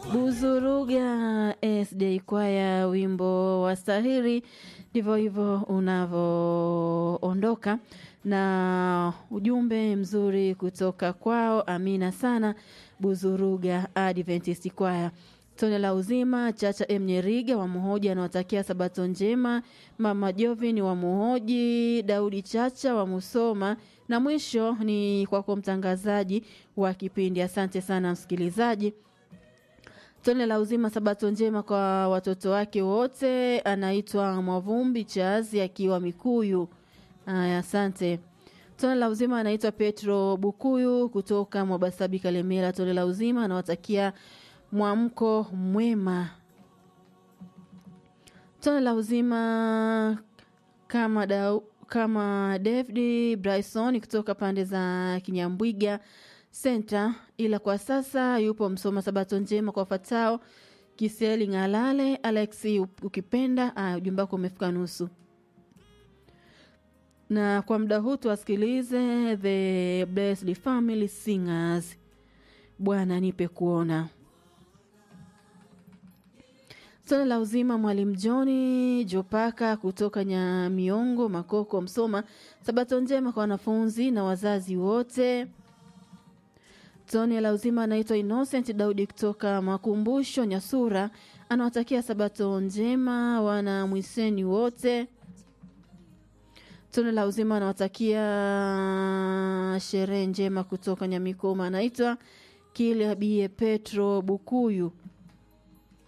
Buzuruga SJ Kwaya, wimbo wa stahili. Ndivyo hivyo unavyoondoka na ujumbe mzuri kutoka kwao. Amina sana Buzuruga Adventist Kwaya. Tone la uzima Chacha M Nyeriga wa Muhoji anawatakia sabato njema. Mama Jovin wa Muhoji, Daudi Chacha wa Musoma, na mwisho ni kwako mtangazaji wa kipindi. Asante sana msikilizaji. Tone la uzima sabato njema kwa watoto wake wote. Anaitwa Mwavumbi Chazi akiwa Mikuyu. Aya, asante. Tone la uzima anaitwa Petro Bukuyu kutoka Mwabasabi Kalemera. Tone la uzima anawatakia mwamko mwema. Tone la uzima kama da, kama David Bryson kutoka pande za Kinyambwiga Center, ila kwa sasa yupo Msoma. Sabato njema kwa fatao Kiseli Ng'alale, Alex ukipenda. Ujumbe wako umefika nusu, na kwa muda huu tuwasikilize the Blessed Family Singers, Bwana nipe kuona. Tone la uzima mwalimu Johni Jopaka kutoka Nyamiongo Makoko Msoma. Sabato njema kwa wanafunzi na wazazi wote. Tone la uzima anaitwa Innocent Daudi kutoka Makumbusho Nyasura, anawatakia sabato njema wana mwiseni wote. Tone la uzima anawatakia sherehe njema kutoka Nyamikoma, anaitwa Kiliabie Petro Bukuyu